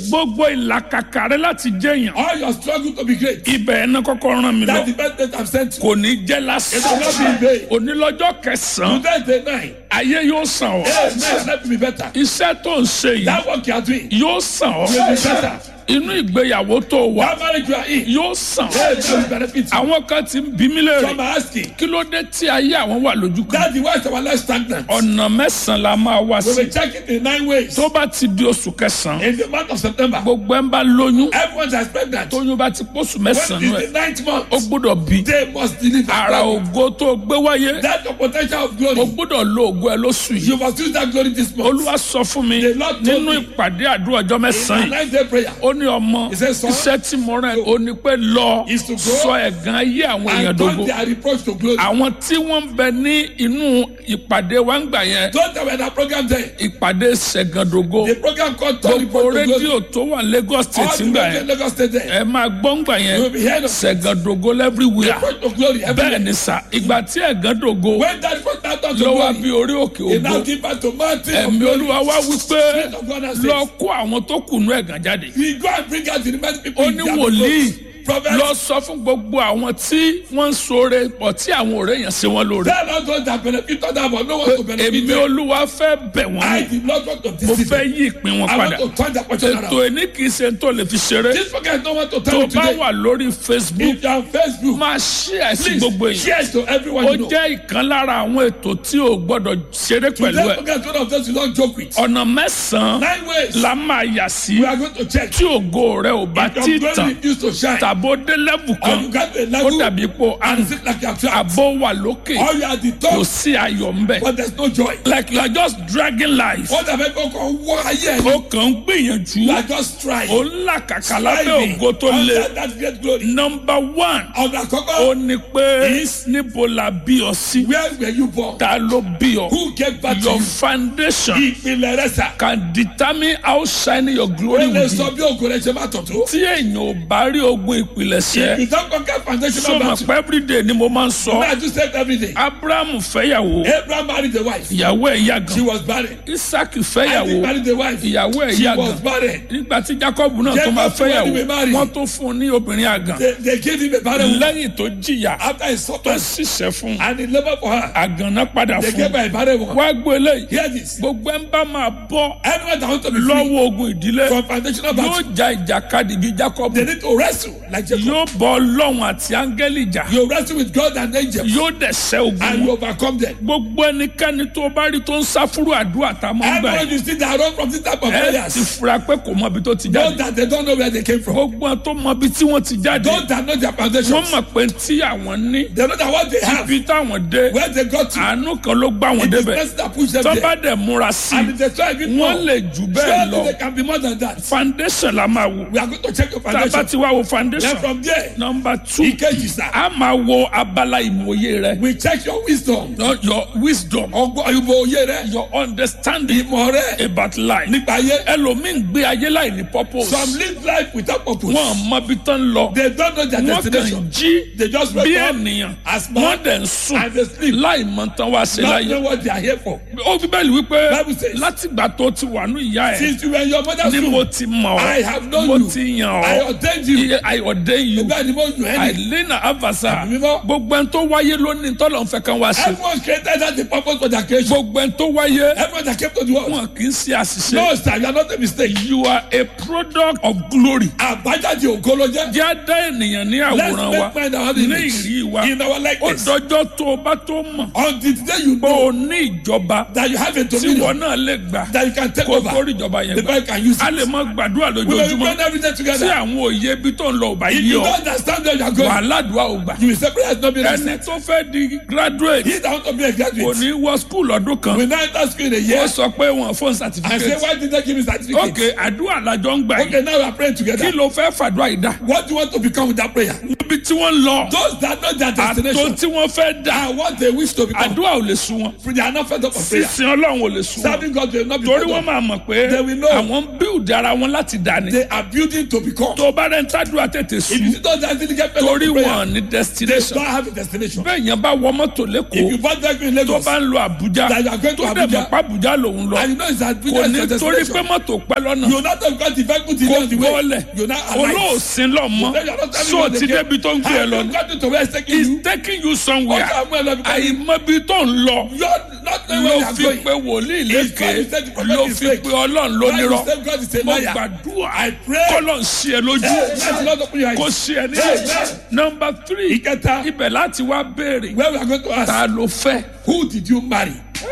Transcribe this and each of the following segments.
gbogbo ìlàkàkà rẹ láti jẹyàn All your struggle to be great. ibẹ̀ ẹ̀ náà kọ́kọ́ rán mi lọ That's the best place I've sent you. kò ní jẹ́ It will not lásán be in vain. onílọ́jọ́ kẹsàn-án Today is the night. ayé yóò sàn ọ́ Amen. Let me be better. iṣẹ́ tó ń ṣe yìí That work you are doing yóò sàn ọ́ will be better. inú ìgbéyàwó tó wà That marriage you are in yóò sàn ọ́ Amen. will benefit you. àwọn kan ti ń bí mí léèrè Some are asking. kí ló dé tí ayé àwọn wà lójú kan That's the why our life stagnant. ọ̀nà mẹ́sàn-án la máa wá We sí will check it in nine ways. tó bá ti di oṣù kẹsàn-án In the month of September, gbogbo ẹ̀ ń bá lóyún everyone is pregnant. tóyún bá ti pósù When mẹ́sàn-án is ẹ̀ the ninth month? ó gbọ́dọ̀ bí They must deliver. ara ògo tó gbé wáyé That's the potential of ó glory. gbọ́dọ̀ lo ògo ẹ lóṣù yìí You must use that glory this month. olúwa sọ fún mi The Lord told nínú me. ìpàdé àdúrà ọjọ́ In mẹ́sàn-án my yìí nine day prayer. ó ní ọmọ He said, "Son, iṣẹ́ tí mo rán ẹ ó ní pé lọ is to grow sọ ẹ̀gàn ayé àwọn èèyàn And dogo turn their reproach to glory. àwọn tí wọ́n ń bẹ ní inú ìpàdé wa ń gbà yẹn Those that were in that program there, ìpàdé ṣẹ̀gàndogo the program called Turn gbogbo Reproach to Glory. rédíò tó wà Lagos All state the ń gbà way to yẹn Lagos State there. ẹ máa gbọ́ ń gbà yẹn You will be heard of ṣẹ̀gàndogo everywhere Reproach to glory bẹ́ẹ̀ everywhere. ni sà ìgbà tí ẹ̀gàndogo When that reproach now turn to ló wá glory, bí orí òkè he now ògo give back to mountain of ẹ̀mí glory. olúwa wá wípé Spirit of God has lọ said, kó àwọn tó kùnú ẹ̀gàn jáde we go and bring out the remaining people ó in ní their wòlíì reproach. Prophet, lọ sọ fún gbogbo àwọn tí wọ́n ń ṣoore pọ̀ tí àwọn ọ̀rẹ́ yẹn ṣe wọ́n lóore tell us those that benefit others but no one to benefit èmi them. olúwa fẹ́ bẹ̀ wọ́n I ní did not want to mo deceive fẹ́ them. yí ìpín wọn I padà want to turn their portion ètò around. ẹni kì í ṣe tó lè fi ṣeré This program no want to tó tell you bá today. wà lórí facebook If you are on Facebook, máa share sí gbogbo please èèyàn share it to everyone ó you know. jẹ́ ìkan lára àwọn ètò tí o gbọ́dọ̀ ṣeré pẹ̀lú Today ẹ̀ program is one of those you don't joke with. ọ̀nà mẹ́sàn-án Nine ways la máa yà sí we are going to check. tí ògo rẹ ò bá Your tí glory tàn refuse to shine. tàbó dé lẹ́bù Or kan you got to a ó level dàbí pò and àrùn sit like you are trapped. àbó wà lókè Or you are at the kò top sí ayọ̀ ńbẹ but there's no joy. like you are just dragging life Ó dàbẹ́ kó kàn wọ́ ayé ẹ̀ ó kàn ń gbìyànjú You are just trying. ó ń làkàkà lábẹ́ Striving ògo tó le under that great glory. number one Ọ̀nà ó àkọ́kọ́ ní pé níbo la bí ọ sí where were you born? ta ló bí ọ Who gave birth to your you? foundation Ìpìlẹ̀ rẹ̀ sà. can determine how shiny your Ó glory lè will sọ be bí ògo rẹ̀ ṣe máa tọ̀ tó. tí èèyàn ò bá rí ogun ìpìlẹ̀ṣẹ̀ You don't conquer foundational sọmọ battle. pé everyday ni mo máa ń sọ I do say every day. abrahamu fẹ́yàwó Abraham married a wife. ìyàwó ẹ̀ yá She gan was barren. isaac Isaac fẹ́yàwó married a wife. ìyàwó ẹ̀ She yá was gan barren. nígbà tí jacob náà tó Jacob máa too, when fẹ́yàwó they were married. wọ́n tó fún un ní obìnrin àgàn They, they gave him a barren woman lẹ́yìn tó jìyà after he tó suffered ṣiṣẹ́ fún un and he labored for her. àgàn náà padà They fún gave un her a barren woman. wá gbé eléyìí Hear this. gbogbo ẹ̀ ń bá máa bọ́ Anyone that wants to be free lọ́wọ́ ogun ìdílé from foundational yóò battle, ja ìjàkadì bíi jacob they need to wrestle like Jacob. yóò bọ́ ọlọ́run àti áńgẹ́lì jà You wrestle with God and angels yóò dẹ̀ ṣẹ́ ogun and wọn. you overcome them. gbogbo ẹnikẹ́ni tó bá rí tó ń sáfúrú àdúrà tá a máa ń gbà Everyone yìí you see that run from this type of ẹ ti prayers, fura pé kò mọ ibi tó ti know jáde that they don't know where they came from. gbogbo wọn tó mọ ibi tí wọ́n ti jáde Those that know their wọ́n foundations, mọ̀ pé tí àwọn ní they know that what they have, ibi táwọn dé where they got to, àánú kan ló gbá wọn it is débẹ̀ person that push them tó there. bá dẹ̀ múra sí And if they try even more, wọ́n lè jù bẹ́ẹ̀ surely lọ they can be more than that. foundation la máa wò We are going to check your tá a bá foundation. ti wá wo Then foundation from there, number two ìkejì sá, a máa wo abala ìmòye rẹ we check your wisdom. Not your wisdom Ọgbọ́n ìbò òye rẹ, your understanding ìmọ̀ rẹ, about life nípa ayé. ẹlòmíín gbé ayé láì ní purpose Some live life without purpose. wọn mọ ibi tán lọ They don't know their wọn kàn destination. jí They just bí wake up ènìyàn as man wọn dẹ̀ ń sùn and they sleep. láì mọ tán wá sí Not láyé know what they are here for. ó fi bẹ́ẹ̀ wípé Bible says- látìgbà tó ti wà ní ìyá ẹ̀ Since you were in your mother's ni womb, mo ti mọ̀ I have known mo you. ti yàn I ọ́ ordained you. Iye- I ordain you Bẹ́ẹ̀ ni mo yàn ẹ́ ni. àìlẹ́nà avasa Ẹ̀mí mímọ́. gbogbo ẹni tó wáyé lónìí tọ́lọ̀ ń fẹ́ kan wá sí Everyone created as a purpose for their creation. gbogbo ẹni tó wáyé Everyone that came to the world. wọn kì í ṣe àṣìṣe No sir, you are not a mistake. you are a product of glory Àbájáde ògo ló jẹ́. jẹ́ á dá ènìyàn ní Let's àwòrán wa make mind our ní image. ìrí wa In our ó likeness. dọjọ́ tó o bá tó mọ̀ Until the day you pé know o ní ìjọba that you have a tí dominion wọn náà lè gbà that you can take kó o over. tó rí ìjọba yẹn The gbà boy can use a lè it. mọ gbàdúrà We will be lójoojúmọ́ praying every day tí together. àwọn òye ibi tó ń lọ ò bá If yí you ọ don't understand where you are going, wàhálà dùn ò gbà you will say prayer has not been ẹni answered. tó fẹ́ di graduate He that want to be a kò graduate ní wọ skul ọdún kan will now enter school in a ó year sọ pé wọn fún and say certificate why did they give me certificate? ok àdúrà làjọ ń gbà Okay, yìí now we are praying kí together. ló fẹ́ fàdúrà yìí dá What do you want to become with that prayer? níbi tí wọ́n ń lọ Those that know their àtò destination tí wọ́n fẹ́ dá and what they wish to become, àdúrà ò lè sún wọn they are not fed up of prayer. sísìn ọlọ́run ò lè sún wọn Serving God will not be torí fed wọ́n up. máa mọ̀ pé They will know. àwọn ń build ara wọn láti dání They are building to become. tó bá rẹ̀ ń tádùá tètè tètè If you sùn see those that didn't get fed up torí to prayer, wọn ní they destination don't have a destination. bẹ́ẹ̀ yẹn bá wọ mọ́tò If lẹ́kọ̀ọ́ you find that in tó Lagos, bá ń lo Àbújá That you are going to tó dẹ̀ mọ̀ Abuja. pa Àbújá lòun lọ and you know it's that kò ní business torí pé destination, mọ́tò pẹ́ lọ́nà you not have got the vehicle to kò on the way. bọ́ọ̀lẹ̀ You not alive. olóòsín lọ mọ́ Then you are not telling so me what ti they get. débi tó ń gbé ẹ And lọ you ni got to where it's taking he's you. taking you somewhere Okay, I'm well, because àìmọbi tó ń lọ You're not knowing where ló you are fi going. pé wòlíì It's lékè God who said the prophet ló is fi fake. pé ọlọ́run ló God nírọ́ is saying God is a mo liar. gbàdúrà I pray. kọ́lọ̀ ń ṣe ẹ lójú Hey, let the Lord open your eyes. kó ṣe ẹ ní Amen. nọmba three Ìkẹta. ibẹ̀ láti wá béèrè Where we are going to ask, ta ló fẹ́ who did you marry?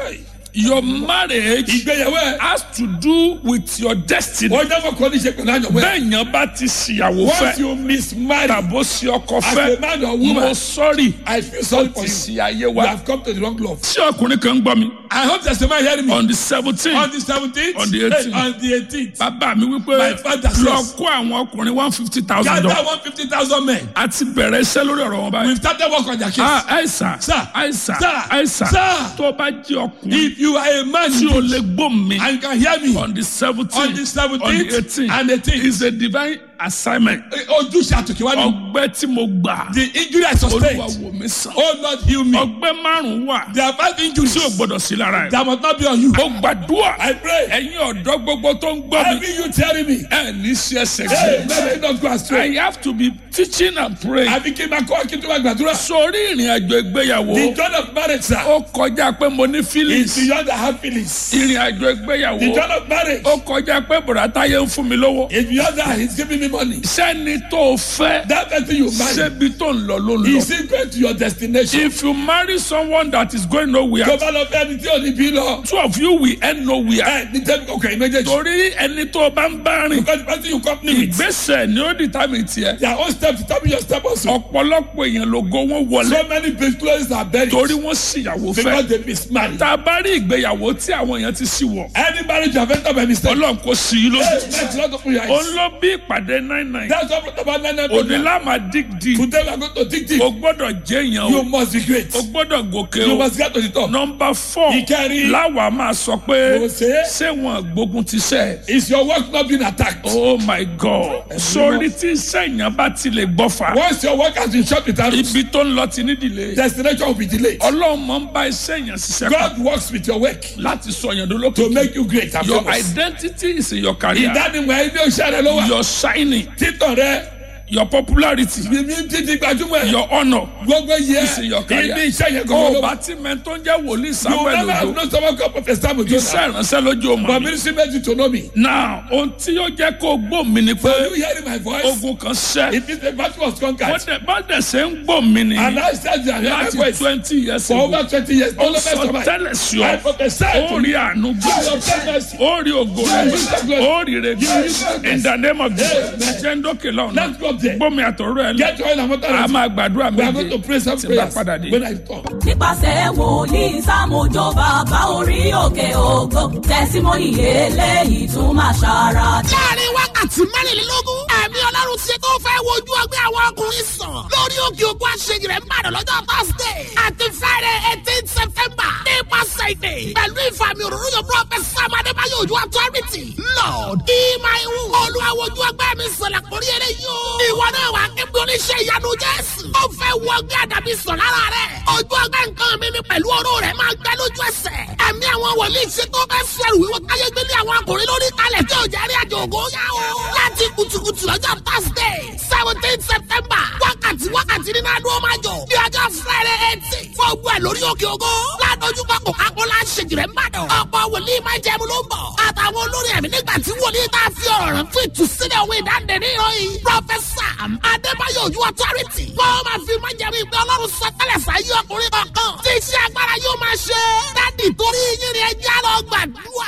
your marriage Ìgbéyàwó ẹ̀. has to do with your destiny Wọ́n jẹ́ fọkàn ní ṣe pẹ̀lú àyànwó ẹ̀. bẹ́ẹ̀ yẹn bá ti ṣìyàwó Once fẹ́ you mismarry, tàbó sí ọkọ as fẹ́ a man or mo woman, sọ́rí I feel sorry for ti you. sí ayé You wa have come to the wrong love. tí ọkùnrin kan ń gbọ́ mi I hope there's a man hearing me. on the seventeen On the seventeenth, On the 18th. on the eighteenth, bàbá mi wípé My father lọ says- kó àwọn ọkùnrin one fifty thousand gather dollars one fifty thousand men. a ti bẹ̀rẹ̀ iṣẹ́ lórí ọ̀rọ̀ wọn báyìí. We've started work on their case. ah àìsàn Sir. àìsàn Sir. àìsàn Sir. tó bá jẹ́ ọkùnrin If you are a man tí o lè gbó mi and you can hear me on the seventeen on the on the seventeenth eighteen and eighteenth, is a divine assignment ojúṣe àtòkèwá ni ọgbẹ́ tí mo gbà the injury I olúwa sustained. wò mí sàn Oh Lord, heal me. ọgbẹ́ márùn-ún wà There are five injuries tí o gbọ́dọ̀ sí lára ẹ̀. that must not be on you. ó gbàdúrà I pray. ẹ̀yin ọ̀dọ́ gbogbo tó ń gbọ́ mi Every you telling me, ẹ̀ ní sí ẹsẹ̀ hey, gbé. let me not go astray. I have to be teaching and praying. Àbí kí n máa kọ́ kí n tó máa gbàdúrà. sórí ìrìn àjò ìgbéyàwó The joy of marriage, sir, ó kọjá pé mo ní is feelings beyond the happiness. ìrìn àjò ìgbéyàwó The joy of marriage ó kọjá pé bùrọ̀táyé ń fún mi lówó is beyond that. He's giving me money. sẹ́ni tó o fẹ́ That person you marry, ṣébi tó ń lọ ló ń is lọ. he going to your destination? if you marry someone that is going nowhere Tó bá lọ fẹ́ ẹni tí ò ní bí lọ. two of you will end nowhere. Ẹ ní tẹ́lifí ọkọ̀ ìméjèèjì. torí ẹni tó o bá ń bá rìn Because the person you company with, ìgbésẹ̀ ni ó determine tiẹ̀. their own step determine your step also. ọ̀pọ̀lọpọ̀ èèyàn lógo wọn wọlé So many businesses are buried torí wọ́n ṣìyàwó because fẹ́. they mismarry. tá a bá rí ìgbéyàwó tí àwọn èèyàn ti ṣì wọ̀ Any marriage you have entered by mistake, ọlọ́run kò sí i lójú. hey, let's not open your ó eyes. ń lọ bí ìpàdé nine nine. That's what brought about nine nine òní program. láàmà dig deep. Today we are going to dig deep. o gbọ́dọ̀ jẹ́ èèyàn You o. must be great. o gbọ́dọ̀ gòkè You o. must get to the top. nọmba four Ìkẹrin. láwa máa sọ pé Mo ṣe é. ṣé wọn gbógun ti sẹ́. Is your work not being attacked? oh my god sórí tí sẹ́yìn bá ti lè gbọ́ fa. Once your work has been shot with arrows, ibi tó ń lọ ti ní ìdílé. destination will be delayed. ọlọ́run máa ń bá iṣẹ́ yẹn ṣiṣẹ́ kan God works with your work láti sọ yẹn to dolókè. make you great and your famous. identity is in your career. Ìdánimọ̀ ẹni oṣù rẹ ló wà. your shining Títọ̀ rẹ, your popularity mímí títí gbajúmọ̀ ẹ̀. your honour. Gbogbo yẹ is in your career. ibi iṣẹ́ yẹn o gan-an ló bá wà. ti mẹ́ tó ń jẹ́ wòlíì You samuel never have ojo. known someone called Prophet Samuel Jonah. iṣẹ́ ìránṣẹ́ lójú o But mọ̀ mi. ministry made you to know me. now ohun tí ó jẹ́ kó o gbó mi ni pé Are you hearing my voice? ogun kan ṣẹ́. It means the battle was wọ́n conquered. dẹ̀ bá dẹ̀ ṣe ń gbó mi ni And I said that I heard my láti voice twenty years for ago. over twenty years. ó All of us sọ survived. tẹ́lẹ̀ sí I ọ. prophesied ó to rí you. àánú You gbà. obtain mercy. ó rí ògo rẹ̀ ó rí rẹ̀ gbà. in the name of Jesus. ṣé ń dókè lọ́nà. Let's go up there. gbómi àtọ̀rọ̀ ẹ̀ Get lọ. oil and water. a máa gbàdúrà We are going to méje pray some tí n bá prayers padà dé. when I come. nípasẹ̀ wòlíì sámójó bàbá orí òkè ògo tẹ̀símọ́nì eléyìí tún máa ṣara dá. láàrin wákàtí mẹ́rìnlélógún ẹ̀mí ọlọ́run ti tó fẹ́ wojú ọgbẹ́ àwọn ọkùnrin sàn lórí òkè òkú àṣeyìí rẹ̀ ń bàdàn lọ́jọ́ thursday àti friday eighteen september nípasẹ̀ ìdè pẹ̀lú ìfàmì òróró yóò prophet sam adébáyọ̀ ojú authority lord ìmáìwù olùwàwòjú ọgbẹ́ mi sọ̀lá kórí eré yóò ìwọ náà wà kébí oníṣẹ́ ìyanu jésù ó fẹ́ wọ ọgbẹ́ àdàbí sàn lára rẹ̀ ojú ọgbẹ́ nǹkan mi ni pẹ̀lú ọ̀rọ̀ rẹ̀ máa gbẹ lójú ẹsẹ̀ ẹ̀mí àwọn wòlíì ṣe tó fẹ́ sẹ̀rù wíwọ́ káyé gbélé àwọn akùnrin lórí kalẹ̀ tí ò jẹ́rí àjò ògo yá o láti kùtùkùtù lọ́jọ́ thursday seventeen september wákàtí wákàtí nínú adúlọ́ máa jọ bí ọjọ́ friday eighteen fún ogun ẹ̀ lórí òkè ògo ládojúkọ coca-cola ṣèjìrẹ́ mbàdàn ọ̀pọ̀ wòlíì máa jẹun ló ń bọ̀ àtàwọn olórí ẹ̀mí nígbà tí wòlíì tá a fi ọ̀rọ̀ rẹ̀ fún ìtúsílẹ̀ òwe ìdáǹdè ní ìròyìn professor adébáyọ̀ ojú authority wọ́n máa fi máa jẹun ìpè ọlọ́run sọtẹ́lẹ̀ sáyé ọkùnrin kankan tí iṣẹ́ agbára yóò máa ṣe dádì torí yín ni ẹjẹ́ lọ gbàdúrà.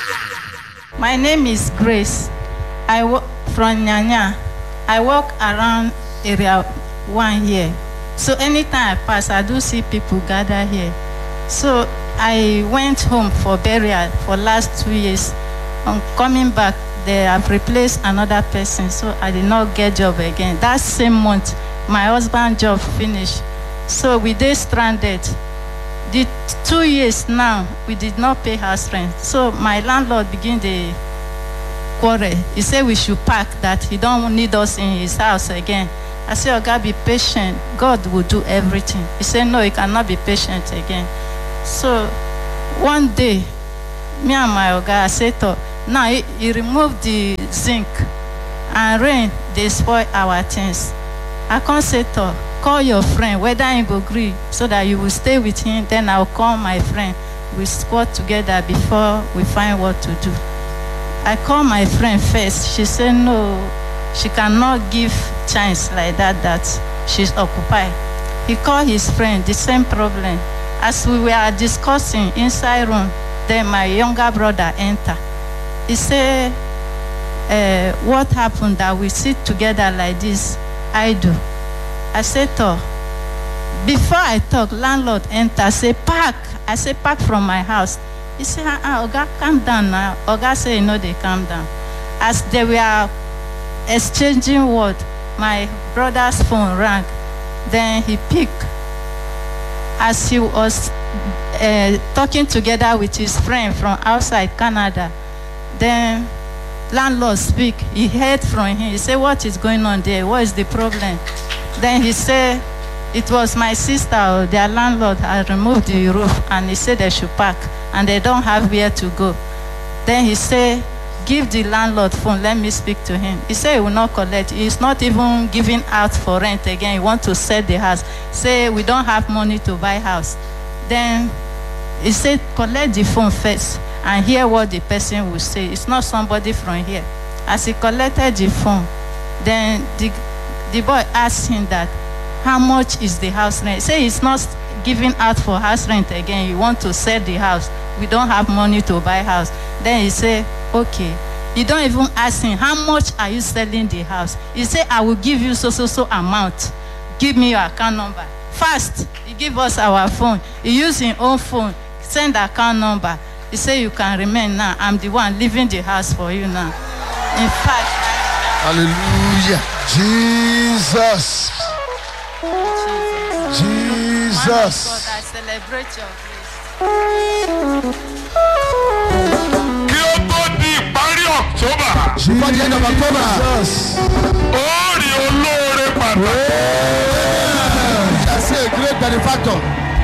My name is Grace. I work from Nyanya. I walk around area one here. So anytime I pass, I do see people gather here. So I went home for burial for last two years. On coming back, they have replaced another person. So I did not get job again. That same month, my husband job finished. So we did stranded the t- two years now we did not pay house rent so my landlord begin dey quarrel he say we should pack that he don need us in his house again I said, Oga, be patient. God will do everything. He said, No, you cannot be patient again. So one day, me and my Oga, I said, to, now he, he removed the zinc and rain, they spoil our things. I can't say to call your friend, whether he go agree, so that you will stay with him. Then I'll call my friend. We squat together before we find what to do. I call my friend first. She said no, she cannot give chance like that that she's occupied. He called his friend, the same problem. As we were discussing inside room, then my younger brother enter. He said, uh, what happened that we sit together like this? I do. I said, to before I talk, landlord enter, say, park. I say, park from my house. He said, ah, ah, Oga, calm down now. Oga say, no, they calm down. As they were exchanging word, my brother's phone rang. Then he picked. As he was uh, talking together with his friend from outside Canada, then landlord speak. He heard from him. He said, what is going on there? What is the problem? Then he said, it was my sister, or their landlord had removed the roof and he said they should pack and they don't have where to go. Then he said, give the landlord phone, let me speak to him. He said he will not collect. He's not even giving out for rent again. He want to sell the house. Say we don't have money to buy house. Then he said collect the phone first and hear what the person will say. It's not somebody from here. As he collected the phone, then the, the boy asked him that how much is the house rent? Say he's not giving out for house rent again. You want to sell the house. We don't have money to buy house. Then he say, okay. You don't even ask him, how much are you selling the house? He say, I will give you so, so, so amount. Give me your account number. Fast, he give us our phone. He use his own phone, send account number. He say, you can remain now. I'm the one leaving the house for you now. In fact, Hallelujah. Jesus. Jesus. Man of God, Jesus. I celebrate your grace. Kí ó tó di ìparí October, Before the end of October. Jesus. ó rí olóore pàtàkì. I say a great benefactor.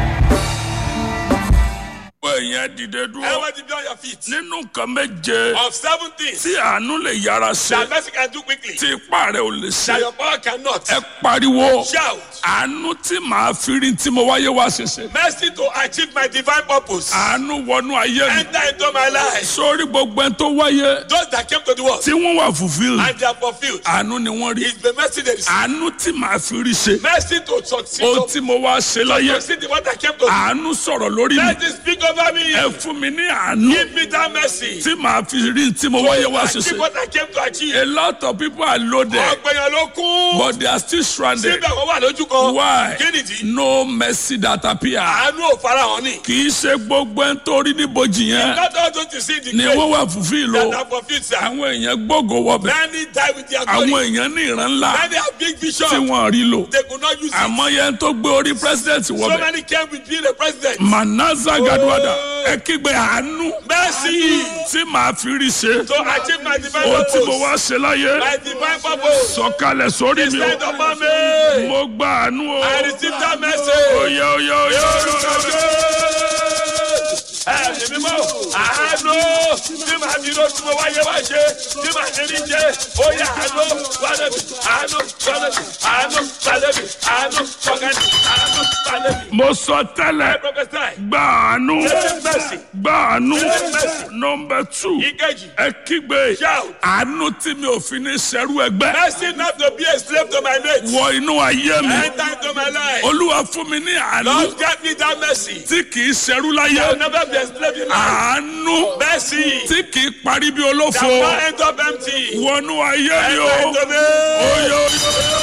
gbogbo èèyàn dìde dúró Everybody be on your feet. nínú nǹkan méje Of seven things tí àánú lè yára ṣe that mercy can do quickly, tí ipá rẹ̀ ò lè ṣe that your power cannot. ẹ pariwo Shout. àánú tí màá fi rí tí mo wáyé wá ṣẹṣẹ Mercy to achieve my divine purpose. àánú wọnú ayé mi Enter into my life. sórí gbogbo ẹni tó wáyé Those that came to the world tí wọ́n wà fulfil and they are fulfilled. àánú ni wọ́n rí It's the mercy they receive. àánú tí màá fi rí ṣe Mercy to succeed. ohun To tí mo wá ṣe láyé succeed the one that came to me. àánú sọ̀rọ̀ lórí mi Mercy speak over me. ẹ fún mi ní àánú Give me that mercy. tí màá fi rí tí mo wáyé wá To achieve ṣẹṣẹ what I came to achieve. a lot of people are loaded Ọ̀gbẹ̀yàn ló kún. but they are still stranded Síbẹ̀ wọ́n wà lójú kan. why Kí nìdí? no mercy that appear Àánú ò farahàn ni. kì í ṣe gbogbo ẹni tó rí níbojì yẹn Not all those you see in the ni grave wọ́n wà fulfil o that are fulfilled, sir. àwọn èèyàn gbógo wọbẹ̀ Many die with their àwọn glory. èèyàn ní ìran ńlá Many have big vision. tí wọ́n rí lò They could not use it. àmọ́ yẹn tó gbé orí president So wọbẹ̀ many came with being a president. manaza gaduada ẹ kígbe àánú Mercy tí màá fi rí ṣe to achieve my divine ohun tí mo purpose. wá ṣe láyé My divine purpose. sọ̀kalẹ̀ sórí mi Descend o upon me. mo gba àánú o I receive that mercy. oyè oyè oyè Ẹ̀mí mímọ́, àánú tí màá fi ló tí mo wáyé wá ṣe tí màá ní rí jẹ́ ó yẹ àánú wálébì àánú wálébì àánú wálébì àánú wọ́gánì àánú wálébì. mo sọ tẹ́lẹ̀ I prophesy. gba àánú Receive mercy. gba àánú mercy. nọmba two Ìkejì. ẹ kígbe Shout. àánú tí mi ò fi ní ṣẹrú ẹgbẹ́ Mercy not to be a slave to my mate. wọ inú ayé mi Enter into my life. olúwa fún mi ní àánú Lord grant me that mercy. tí kì í ṣẹrú I will láyé never be a slave in life. àánú Mercy. tí kì í parí bí That olófo will not end up empty. wọnú ayé mi o Enter into me. oyè oyè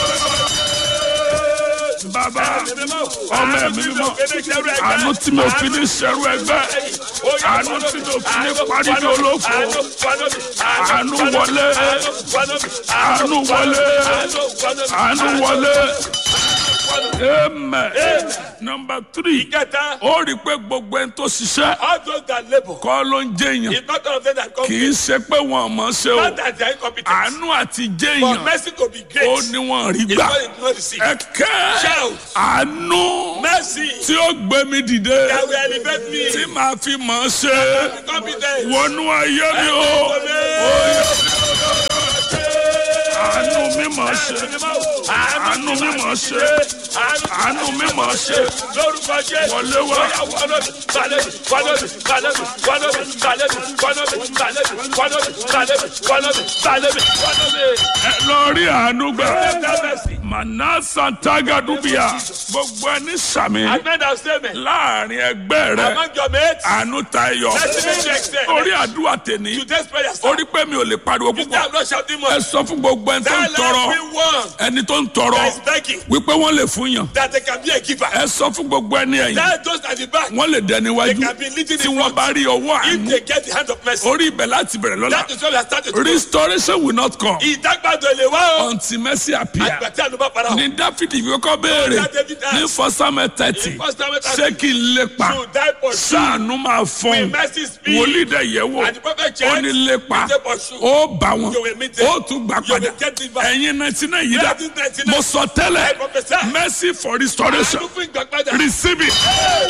bàbá ọmọ ẹ̀mí mímọ́ àánú tí mi ò fi ní ṣẹrú ẹgbẹ́ àánú tí mi ò fi ní parí bí olófo àánú wọlé àánú wọlé àánú wọlé amen nọmba three Ìkẹta, ó rí i pé gbogbo ẹni tó ṣiṣẹ́ all those that labour, kọ́ ló ń jẹ́yàn it's not all of them that come. kì í ṣe pé wọn mọ̀ ṣe o Not that they are incompetent. àánú àti But jẹ́yàn mercy to be great. ó ní wọn rí It's gbà what it's not receive. ẹ̀kẹ́ Shout. àánú Mercy tí ó gbé mi dìde that will elevate me. tí màá fi mọ̀ ṣe Be competent. wọnú ayé mi o àánú mi mọ̀ ṣe àánú mi mọ̀ ṣe àánú mi mọ̀ ṣe lórúkọ jésù Wọlé wá. Bóyá wọlọ́bì balẹ̀bì wọlọ́bì balẹ̀bì wọlọ́bì balẹ̀bì wọlọ́bì balẹ̀bì wọlọ́bì balẹ̀bì wọlọ́bì balẹ̀bì wọlọ́bì. ẹ lọ rí àánú gbà Have mercy. manasa tagadubia gbogbo ẹni sàmì Amend our statement. láàrin ẹgbẹ́ rẹ Among your mates, àánú tayọ let's make the extent. orí àdúrà tèní Today's prayer orí pé mi ò lè pariwo You say púpọ̀ I'm not shouting ẹ much. sọ fún gbogbo ẹni tó ń Tell tọrọ everyone ẹni tó ń tọrọ that is begging wípé wọ́n lè fún yàn that they can be a giver. ẹ sọ fún gbogbo ẹni ẹ̀yìn Tell those at the back wọ́n lè dẹni they wájú can be leading tí in wọ́n front. bá rí ọwọ́ If àánú they get the hand of mercy, orí ibẹ̀ láti bẹ̀rẹ̀ lọ́la that is why we are starting to restoration will not come ìdágbàdo lè wá o. until mercy appear àgbàtí àlùbá para o. ní dáfídì fi kọ́kọ́ béèrè That David asked. ní fọ́sámẹ́ tẹ́tì In First Samuel ṣé kí n lépa to die for you. sáànù máa fọ́n Will mercy speak? wòlíì dẹ̀ yẹ̀ wò And the prophet ó checked. ní lépa He said, "Pursue." ó bá wọn You will meet them. ó tún gbà You padà will get it back. ẹ̀yin náìtì náà yìí dá Nineteen ninety nine. mo sọ tẹ́lẹ̀ I prophesy. mercy for restoration àánú fún ìgbàgbádà. receive it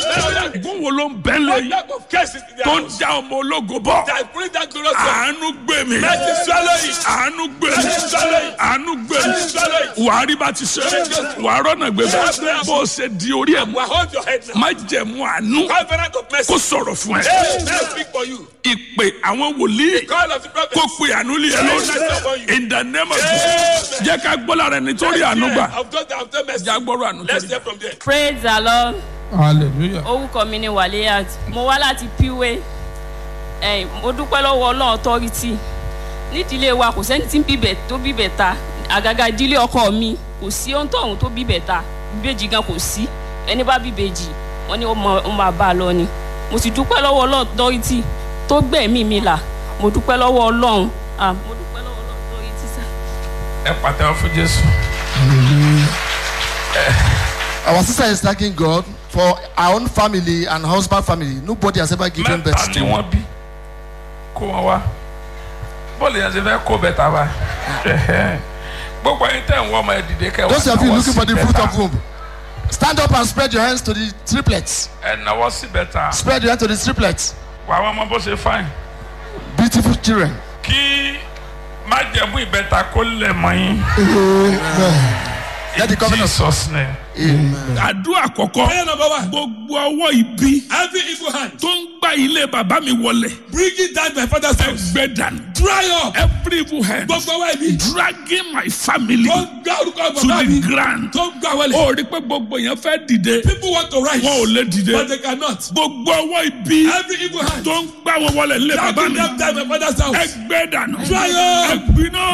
gún wo ló ń bẹ́ What lẹ́yìn type of cases in their tó ń house já ọmọ ológo bọ̀ that bring that glorious one? àánú gbé mi Mercy swallow it. àánú gbé mi Mercy swallow it. àánú gbé mi Mercy swallow it. wàá rí bá ti ṣe wàá rọ́nà gbé mi bó o ṣe di orí ẹ̀ mú Well, hold your head now. má jẹ̀mú àánú Covenant of mercy. kó sọ̀rọ̀ fún ẹ Hey, may I speak for you. ìpè àwọn wòlíì Call of the prophet. kó pe àánú lé ẹ lórí in the name of Jesus jẹ́ ká gbọ́ lára ẹni tó rí àánú gbà Of those that have done mercy. já gbọ́rọ̀ àánú tó Let's rí. hear from there. praise the lord hallelujah. orúkọ mi ni wàlíyàt mo wá láti píwé ẹ̀yìn mo dúpẹ́ lọ́wọ́ ọlọ́run authority nídìílé wa kò sẹ́ni tí ń bíbẹ̀ tó bíbẹ̀ ta àgàgà ìdílé ọkọ mi kò sí ohun tóun tó bíbẹ̀ ta ìbejì gan kò sí ẹni bá bíbejì wọn ni ó mọ- ó máa bá a lọ ni mo sì dúpẹ́ lọ́wọ́ ọlọ́run authority tó gbẹ̀mí mi là mo dúpẹ́ lọ́wọ́ ọlọ́run ah, mo dúpẹ́ lọ́wọ́ ọlọ́run authority sá. ẹ pàtẹ́wọ́ fún jésù. Our sister is thanking God for our own family and husband family. Nobody has ever given mẹ́ta birth ni to. wọ́n bí kó wọn wá bọ́ọ̀lù yẹn ti fẹ́ kó bẹ́tà wá gbogbo ẹyin tẹ̀ ń wọ́n ọmọ ẹ dìde kẹ́ Those of you náwó looking sí for the fruit bẹ́tà. of womb, stand up and spread your hands to the triplets. ẹ náwó sí bẹ́tà Spread your hands to the triplets. wà á wọ́n mọ bó ṣe fáìn Beautiful children. kí májẹ̀mú ìbẹ́ta kó lẹ̀ mọ́ yín Let the covenant. jesus name. Amen. àdúrà àkọ́kọ́ Prayer number one. gbogbo ọwọ́ ibi Every evil hand tó ń gbá ilé bàbá mi wọlẹ̀ bringing down my father's house. ẹgbẹ́ dànù Dry up. every evil hand Gbogbo wa ibi. dragging my family Tó ń gbá orúkọ to bàbá the mi. ground Tó ń gbá wọlé. ó rí pé gbogbo èèyàn fẹ́ dìde People want to rise. wọn ò lè dìde But they cannot. gbogbo ọwọ́ ibi Every evil hand tó ń gbá wọn wọlẹ̀ nílé bàbá dragging mi them down my father's house. ẹgbẹ́ dànù Dry up. ẹgbiná